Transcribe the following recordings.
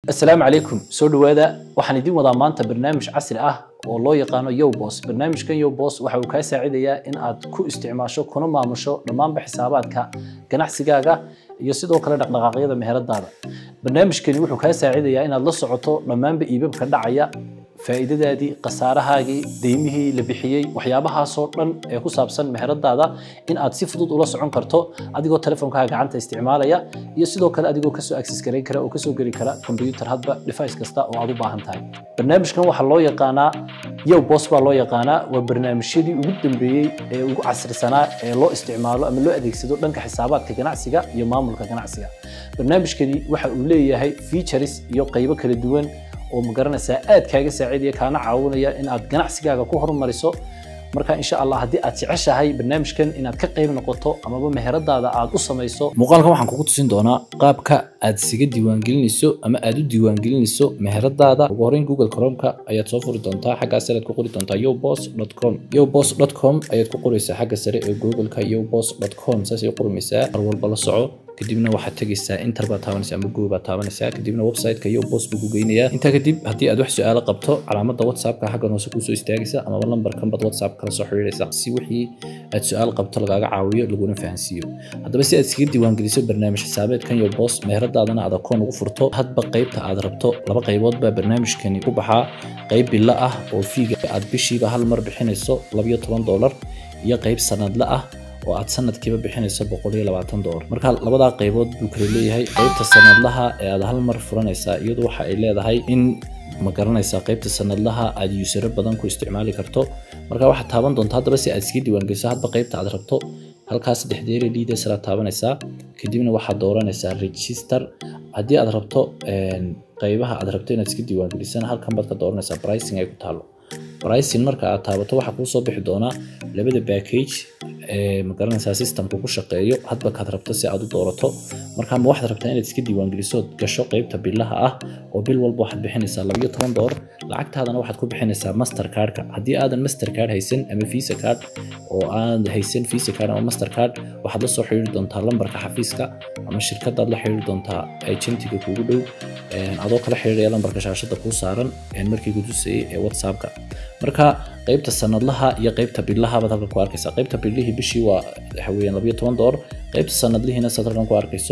asalaamu calaykum soo dhowaada waxaan idiin wadaa maanta barnaamij casri ah oo loo yaqaano yowbos barnaamijkan yowbos waxa uu kaa saacidayaa in aad ku isticmaasho kuna maamusho dhammaanba xisaabaadka ganacsigaaga iyo sidoo kale dhaqdhaqaaqyada meheradaada barnaamijkani wuxuu kaa saacidayaa inaad la socoto dhammaanba iibabka dhacaya faa'iidadaadii khasaarahaagii deymihii la bixiyey waxyaabahaasoo dhan ee ku saabsan meheradaada in aad si fudud ula socon karto adigoo telefonkaaga gacanta isticmaalaya iyo sidoo kale adigoo kasoo access garayn kara oo kasoo geli kara computer hadba device kasta oo aad u baahan tahay barnaamijkan waxaa loo yaqaanaa yow bos baa loo yaqaanaa waa barnaamijyadii ugu dambeeyey ee ugu casrisanaa ee loo isticmaalo ama loo adeegsado dhanka xisaabaadka ganacsiga iyo maamulka ganacsiga barnaamijkani waxa uu leeyahay features iyo qaybo kala duwan oo magaranaysaa aad kaaga saacidaya kaana caawinaya in aad ganacsigaaga ku horumariso marka insha allah haddii aad jeceshahay barnaamijkan inaad ka qayb noqoto amaba meheradaada aad u samayso muuqaalkan waxaan kugu tusin doonaa qaabka aad isaga diiwaangelinayso ama aad u diiwaangelinayso meheradaada ugu horreyn google chromeka ayaad soo furi doontaa xaggaa sare aad ku qori doontaa yobos com yobos com ayaad ku qoraysaa xagga sare ee googleka yobos com saasay u qormaysaa mar walba la soco kadibna waxaad tegaysaa inter baad taabanaysaa ama google baad taabanaysaa kadibna website-ka iyo bost buu ku geynayaa intaa kadib haddii aad wax su-aalo qabto calaamadda whatsappka xaggan hoose kuusoo istaagaysa amaba lambarkan baad whatsapp kala soo xiriiraysa si wixii aad su-aal qabto lagaaga caawiyo laguna fahansiiyo haddaba si aad iskaga diiwaangeliso barnaamij xisaabeedkan iyo bost meheradaadana aad akoon ugu furto hadba qaybta aad rabto laba qaybood baa barnaamijkani ku baxaa qayb bilo ah oo fiiga aad bishiiba hal mar bixinayso labayo toban doolar iyo qayb sanadle ah oo aad sanadkiiba bixinayso boqol iyo labaatan doolar marka labadaa qaybood buu kala leeyahay qaybta sanadlaha ee aad hal mar furanaysaa iyadu waxa ay leedahay in ma garanaysaa qaybta sanadlaha aad yuusaro badan ku isticmaali karto marka waxaad taaban doontaa haddaba si aad iska diiwaangeliso hadba qaybta aad rabto halkaas saddexdeere liidasaraad taabanaysaa kadibna waxaad dooranaysaa register haddii aad rabto qaybaha aad rabto inaad iska diiwaangelisana halkan baad ka dooranaysaa pricing ay ku taalo pricing marka aad taabato waxaa kuu soo bixi doonaa labada package ee magaranaysaa systemku ku shaqeeyo hadba kaad rabto si aad u doorato marka ma waxaad rabtaa inaad iska diiwaangeliso gasho qaybta bilaha ah oo bil walba waxaad bixinaysaa labayo toban doolar lacagtaadana waxaad ku bixinaysaa master cardka haddii aadan master card haysan ama visa card oo aan haysan visa card ama master card waxaad la soo xiriiri doontaa lambarka xafiiska ama shirkadaad la xiriiri doontaa agentiga kuugu dhow adoo kala xiriiraya lambarka shaashada kuu saaran markii gudusayay ee whatsappka marka qaybta sanadlaha iyo qaybta bilaha baad halkan ku arkaysaa qaybta bilihii bishii waa waxa weeyaan labayo toban doolar qaybta sanadlihiina saad halkan ku arkayso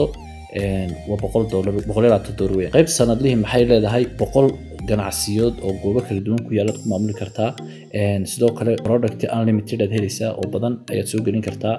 waa boqol doolar boqol iyo labaatan doolar weeyaan qaybta sanadlihii maxay leedahay boqol ganacsiyood oo goobo kala duwan ku yaalaad ku maamuli kartaa sidoo kale product unlimited aad helaysaa oo badan ayaad soo gelin kartaa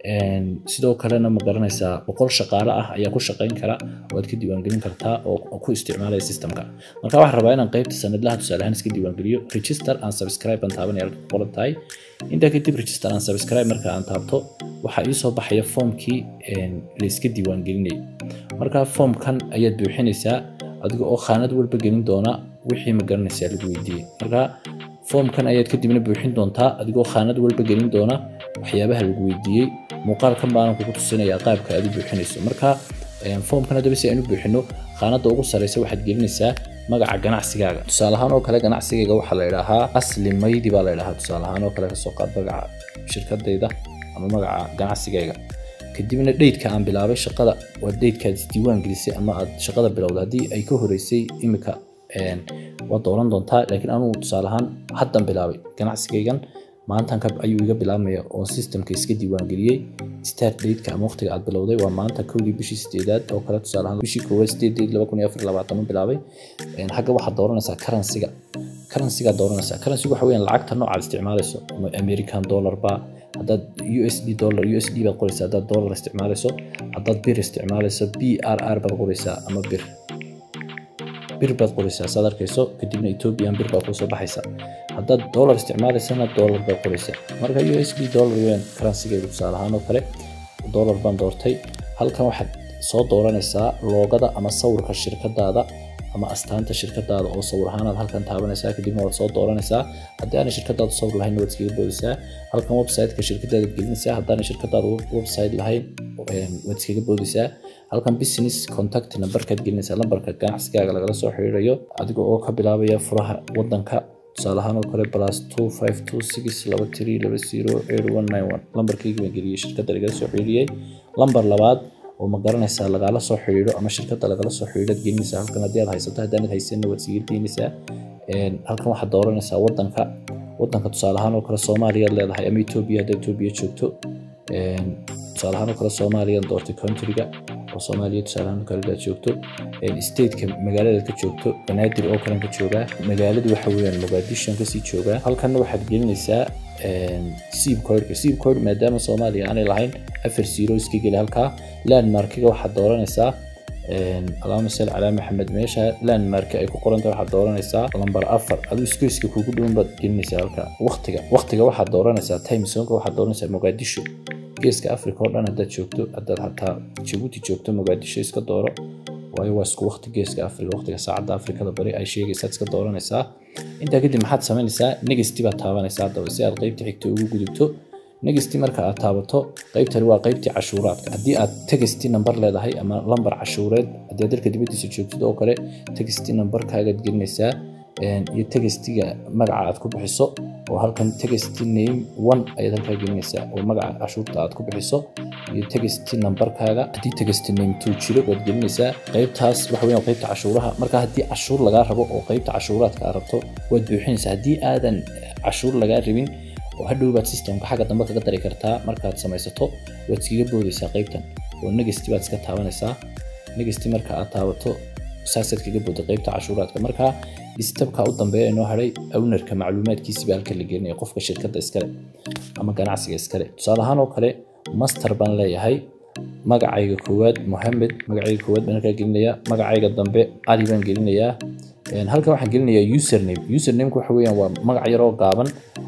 sidoo kalena ma garanaysaa boqol shaqaale ah ayaa ku shaqayn kara oo aad ka diiwaangelin kartaa oo ku isticmaalaya systemka marka waxaan rabaa inaan qaybta sanadlaha tusaale ahaan iska diiwaangeliyo register and subscribe aan taabanaya halka ku qoran tahay intaa kadib register and subscribe marka aan taabto waxaa ii soo baxaya foomkii la iska diiwaangelinayay marka foomkan ayaad buuxinaysaa adiga oo khaanad walba gelin doona wixii ma garanaysaa lagu weydiiyey marka foomkan ayaad kadibna buuxin doontaa adigoo khaanad walba gelin doona waxyaabaha lagu weydiiyey muuqaalkan baanan kugu tusinayaa qaabka aad u buuxinayso marka foomkan haddaba si aan u buuxino khaanadda ugu sareysa waxaad gelinaysaa magaca ganacsigaaga tusaale ahaan oo kale ganacsigayga waxaa la idhaahaa asli maydi baa la idhahaa tusaale ahaan oo kale kasoo qaad magaca shirkadayda ama magaca ganacsigayga kadibna dheydka aan bilaabay shaqada waa dheydkaad isdiiwaan gelisay ama aad shaqada bilowda haddii ay ka horeysay imika waad dooran doontaa laakiin anugu tusaale ahaan haddan bilaabay ganacsigaygan maantan ayuu iga bilaabmaya oo systemka iska diiwaangeliyey start dateka ama waqtiga aad bilowday waa maanta kowdii bishii sideedaad oo kale tusaale ahaan bishii koowaad sideed date laba kun iyo afar labaatan u bilaabay xagga waxaad dooranaysaa currencyga currencyga dooranaysaa currencyga waxa weeyaan lacagta noocaad isticmaalayso ama american dollar ba haddaad u s d dollar u s d baad qoraysaa haddaad dollar isticmaalayso haddaad bir isticmaalayso b r r baad qoraysaa ama bir bir baad qoraysaa saad arkayso kadibna ethiopian bir baa kusoo baxaysa haddaad dollar isticmaalaysana dollar baad qoraysaa marka u s d dollar weyn karansigayga tusaale ahaan oo kale dollar baan doortay halkan waxaad soo dooranaysaa loogada ama sawirka shirkadaada ama astaanta shirkadaada oo sawir ahaanaad halkan taabanaysaa kadibna waad soo dooranaysaa haddii aanay shirkadaada sawir lahayn waad iskaga boodaysaa halkan website-ka shirkadaada gelinaysaa haddaanay shirkadaada website lahayn waad iskaga boodaysaa halkan business contact numberkaad gelinaysaa lambarka ganacsigaaga lagala soo xiriirayo adiga oo ka bilaabaya furaha wadanka tusaale ahaan oo kale plus two five two six laba three laba zero eight one nine one lambarkaygii baan geliyey shirkadda lagala soo xiriiriyey lambar labaad oo ma garanaysaa lagala soo xidhiidho ama shirkadda lagala soo xidhiidhoad gelinaysaa halkan haddii aad haysato haddaanad haysanna waad siga gelinaysaa halkan waxaad dooranaysaa waddanka waddanka tusaale ahaan oo kale soomaaliyaad leedahay ama etoobiya haddaad etoobiya joogto tusaale ahaan oo kale soomaaliyan doortay countryga oo soomaaliya tusaale ahaan kale hadaad joogto stateka magaaladaad ka joogto banaadir oo kalen ka joogaa magaaladu waxa weeyaan mogadishan kasii joogaa halkanna waxaad gelinaysaa siib codka siib code maadaama soomaaliya aanay lahayn afar zero iska geli halkaa landmarkiga waxaad dooranaysaa allahuma salli calaa maxamed meesha landmark ay ku qoranta waxaad dooranaysaa lambar afar aduu iskeyska kugu dhowan baad gelinaysaa halka waqtiga waqtiga waxaad dooranaysaa time zonka waxaad dooranaysaa mogadisho geeska africa oo dhan haddaad joogto haddaad xataa jabuuti joogto mogadisho iska dooro waayo waa isku waqti geeska africa waqtiga saacadda afrikada bari ay sheegaysaad iska dooranaysaa intaa kadib maxaad samaynaysaa negesti baad taabanaysaa haddaba si aad qeybta xigta ugu gudubto negesti marka aad taabato qeybtani waa qeybtii cashuuraadka haddii aad tegesti nambar leedahay ama lambar cashuureed haddii aad dalka dibaddiisa joogtid oo kale tegesti nambarkaagaad gelinaysaa iyo tegestiga magaca aad ku bixiso oo halkan tegesti name one ayaad halkaa gelinaysaa oo magaca cashuurta aad ku bixiso iyo tegesti nambarkaaga haddii tegesti name two jiro waad gelinaysaa qeybtaas waxa weeyaan qeybta cashuuraha marka haddii cashuur lagaa rabo oo qeybta cashuuraadka aad rabto waad buuxinaysaa haddii aadan cashuur lagaa rabin oo hadhow baad systemka xagga dambe kaga dari kartaa markaad samaysato waad iskaga boodaysaa qeybtan oo negesti baad iska taabanaysaa negesti marka aad taabato saasaad kaga booday qeybta cashuuraadka marka istabka u dambeeya inoo hadhay ownarka macluumaadkiisi baa halka la gelinaya qofka shirkadda iskale ama ganacsiga iskale tusaale ahaan oo kale master baan leeyahay magacayga koowaad mohamed magacayga koowaad baan halkaa gelinayaa magacayga dambe ali baan gelinayaa halkan waxaan gelinayaa username usernameka waxa weeyaan waa magac yaroo gaaban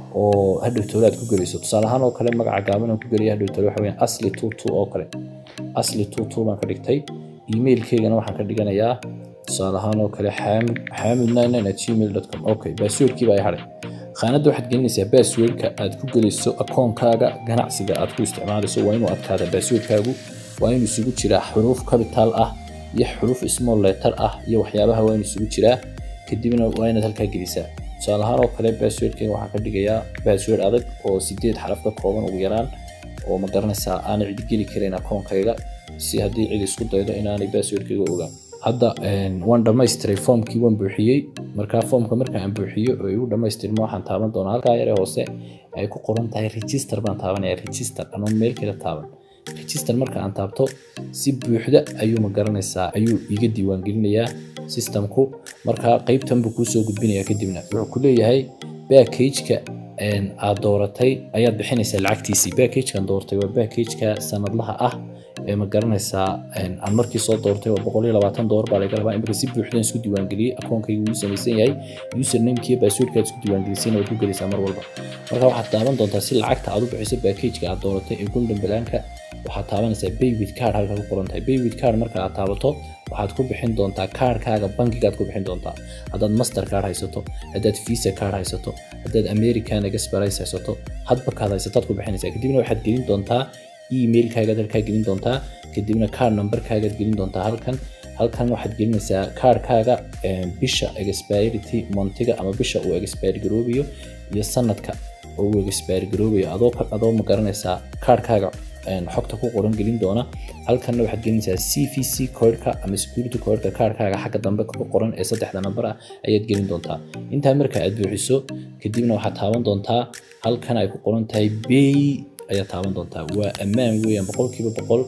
oo hadhow toole aad ku gelayso tusaale ahaan oo kale magaca gaaban aan ku gelaya hadhow toole waxa weeyaan asli two two oo kale asli two two baan ka dhigtay emailkeygana waxaan ka dhiganayaa tusaale ahaan oo kale xaamid xaamid nine nine at gmail dot com okay baaswordkii baa hadhay khaanadda waxaad gelinaysaa baaswordka aad ku gelayso akoonkaaga ganacsiga aad ku isticmaalayso waa inuu adkaada baaswordkaagu waa inuu isugu jiraa xuruuf capital ah iyo xuruuf small letter ah iyo waxyaabaha waa inuu isugu jiraa kadibna waa inaad halkaa gelisaa tusaale ahaan oo kale baaswordkayga waxaan ka dhigayaa baasword adag oo sideed xaraf ka kooban ugu yaraan oo ma garanaysaa aanay cidi geli karayn akoonkayga si haddii cid isku daydo inaanay baaswordkayga ogaan hadda waan dhammaystiray foomkii waan buuxiyey markaa foomka marka aan buuxiyo oo igu dhammaystirmo waxaan taaban doonaa halkaa yare hoose ay ku qoran tahay register baan taabanaya register anoon meel kale taaban register marka aan taabto si buuxda ayuu ma garanaysaa ayuu iga diiwaangelinayaa systemku markaa qeybtan buu kuu soo gudbinaya kadibna wuxuu ku leeyahay backageka aad dooratay ayaad bixinaysaa lacagtiisii backagekan doortay waa backageka sanadlaha ah ee ma garanaysaa aan markii soo doortay waa boqol iyo labaatan doolar baa laga rabaa imika si buuxdan isku diiwaangeliyey akoonkayga wuu samaysan yahay usernamekii baaswordkaad isku diiwaangelisayna waad ku gelaysaa mar walba marka waxaad taaban doontaa si lacagta aad u bixiso backageka aad dooratay ee golden balaanka waxaad taabanaysaa bay with card halka ku qoran tahay bay with card marka aad taabato waxaad ku bixin doontaa kaarkaaga bankigaad ku bixin doontaa haddaad master card haysato haddaad visa card haysato haddaad american express haysato hadba kaad haysataad ku bixinaysaa kadibna waxaad gelin doontaa emailkaagaad halkaa gelin doontaa kadibna card numberkaagaad gelin doontaa halkan halkan waxaad gelinaysaa kaarkaaga bisha expirity montiga ama bisha uu expire garoobayo iyo sanadka oo uu expire garoobayo adoo adoo ma garanaysaa kaarkaaga xogta ku qoran gelin doona halkanna waxaad gelinaysaa c v c codeka ama security codeka kaarkaaga xagga dambe ku qoran ee saddexda nambar ah ayaad gelin doontaa intaa marka aad buuxiso kadibna waxaad taaban doontaa halkan ay ku qoran tahay bay ayaad taaban doontaa waa ammaan weeyaan boqolkiiba boqol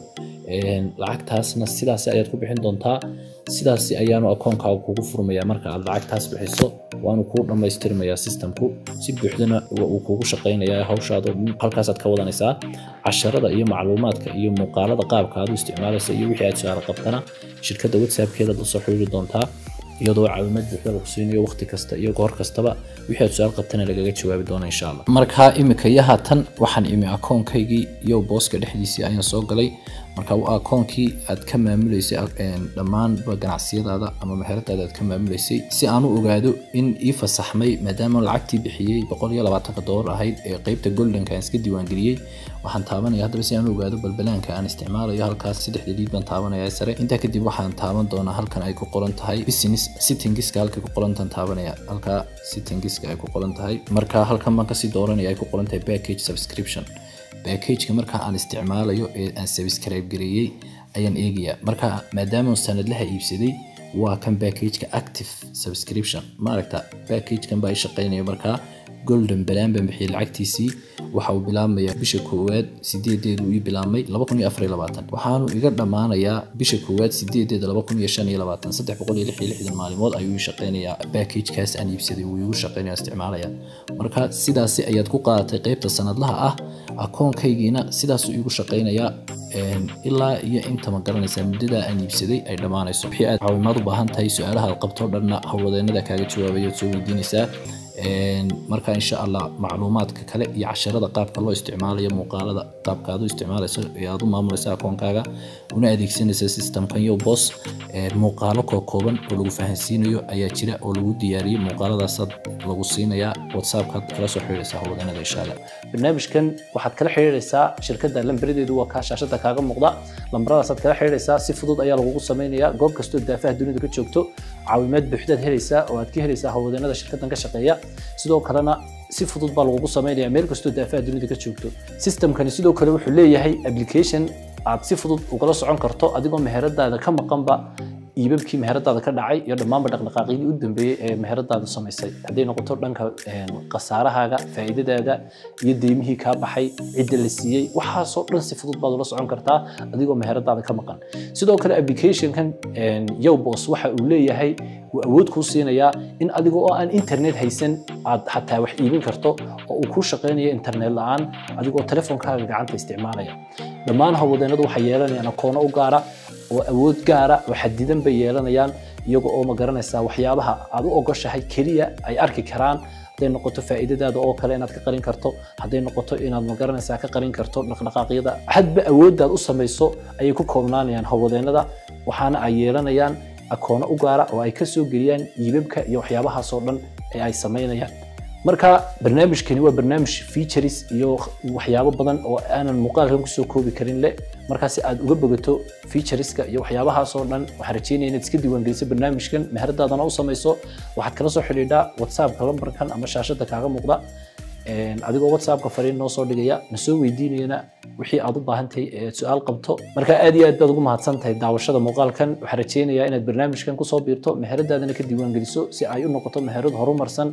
lacagtaasna sidaas ayaad ku bixin doontaa sidaas ayaanu akoonkaaga kugu furmayaa marka aad lacagtaas bixiso waanu kuu dhammaystirmayaa systemku si buuxdana uu kugu shaqaynayaa hawshaada halkaasaad ka wadanaysaa casharada iyo macluumaadka iyo muuqaalada qaabka aad u isticmaalaysa iyo wixii aad su-aal qabtana shirkadda whatsappkeeda la soo xiriiri doontaa iyadoo caawimaad buuxda lagu siinayo waqti kasta iyo goor kastaba wixii aad su-aal qabtana lagaga jawaabi doona insha allah markaa imika iyo haatan waxaan imi akoonkaygii iyo booska dhexdiisii ayaan soo galay marka waa akoonkii aad ka maamuleysay dhammaanba ganacsiyadaada ama meheradaada aad ka maamuleysay si aan u ogaado in ii fasaxmay maadaama lacagtii bixiyey boqol iyo labaatanka doolar ahayd ee qeybta goldenka aan iska diiwaangeliyey waxaan taabanaya haddaba si aan u ogaado balbalaanka aan isticmaalayo halkaas saddexda liid baan taabanaya sare intaa kadib waxaan taaban doonaa halkan ay ku qoran tahay business sittingiska halkay ku qorantan taabanaya halkaa sittingiska ay ku qoran tahay marka halkan baan kasii dooranaya ay ku qoran tahay package subscription backageka marka aan isticmaalayo ee aan subscribe gareeyey ayaan eegayaa marka maadaama sanadlaha iibsaday waa kan packageka active subscription maaragta packagekan baa i shaqaynaya markaa golden balaan baan bixiyay lacagtiisii waxa uu bilaabmayaa bisha koowaad sideedeedu ii bilaabmay laba kun iyo afar iyo labaatan waxaanu iga dhammaanayaa bisha koowaad sideedeeda laba kun iyo shan iyo labaatan saddex boqol iyo lix iyo lixdan maalimood ayuu ii shaqaynayaa packagekaas aan iibsaday wuu igu shaqaynaya isticmaalaya marka sidaasi ayaad ku qaadatay qeybta sanadlaha ah akoonkaygiina sidaasuu iigu shaqaynayaa ilaa iyo inta ma garanaysaa muddada aan iibsaday ay dhammaanayso wixii aad caawimaad u baahan tahay su-aalaha aad qabto dhanna howlwadeenada kaaga jawaabaya ood soo weydiinaysaa marka insha allah macluumaadka kale iyo casharada qaabka loo isticmaalayo muuqaalada qaabka aad u isticmaalayso ee aad u maamulaysa akoonkaaga una adeegsanaysa systemkan yo bos muuqaalo kookooban oo lagu fahansiinayo ayaa jira oo lagu diyaariyey muuqaaladaasaad lagu siinayaa whatsappkaad kala soo xiriiraysaa howlwadeenada insha allah barnaamijkan waxaad kala xiriiraysaa shirkadda lambaradeedu waa kaa shaashada kaaga muuqda lambaradaasaad kala xiriiraysaa si fudud ayaa lagugu samaynayaa goob kastoo daafaha dunida ka joogto caawimaad buuxdaad helaysaa oo aad ka helaysaa howlwadeenada shirkaddan ka shaqeeya sidoo kalena si fudud baa lagugu samaynaya meel kastoo daafaha dunida ka joogto systemkani sidoo kale wuxuu leeyahay application aad si fudud ugala socon karto adigoo meheradaada ka maqanba iibabkii meheradaada ka dhacay iyo dhammaanba dhaqdhaqaaqyadii u dambeeyey ee meheradaada samaysay hadday noqoto dhanka khasaarahaaga faa'iidadaada iyo deymihii kaa baxay cidda la siiyey waxaasoo dhan si fudud baad ula socon kartaa adigoo meheradaada ka maqan sidoo kale applicationkan yowbos waxa uu leeyahay wuu awood kuu siinayaa in adiga oo aan internet haysan aad xataa wax iibin karto oo uu kuu shaqaynayo internet la'aan adigoo telefonkaaga gacanta isticmaalaya dhammaan howlwadeenadu waxay yeelanayaan akoono u gaara oo awood gaara oo xadidan bay yeelanayaan iyaga oo ma garanaysaa waxyaabaha aad u ogoshahay keliya ay arki karaan hadday noqoto faa'iidadaada oo kale inaad ka qarin karto hadday noqoto inaad ma garanaysaa ka qarin karto dhaqdhaqaaqyada hadba awooddaad u samayso ayay ku koobnaanayaan howlwadeenada waxaana ay yeelanayaan akoono u gaara oo ay ka soo geliyaan iibabka iyo waxyaabahaasoo dhan ee ay samaynayaan marka barnaamijkani waa barnaamij features iyo waxyaabo badan oo aanan muuqaalkan kusoo koobi karin le markaa si aad uga bogato featureska iyo waxyaabahaasoo dhan waxaan rajeynaya inaad iska diiwaangeliso barnaamijkan meheradaadana u samayso waxaad kala soo xidhiidhaa whatsappka lambarkan ama shaashada kaaga muuqda adigoo whatsappka fariin noo soo dhigaya na soo weydiinayana wixii aad u baahan tahay ee su-aal qabto marka aad iyo aad baad ugu mahadsan tahay daawashada muuqaalkan waxaan rajeynayaa inaad barnaamijkan kusoo biirto meheradaadana ka diiwaangeliso si ay u noqoto meherad horumarsan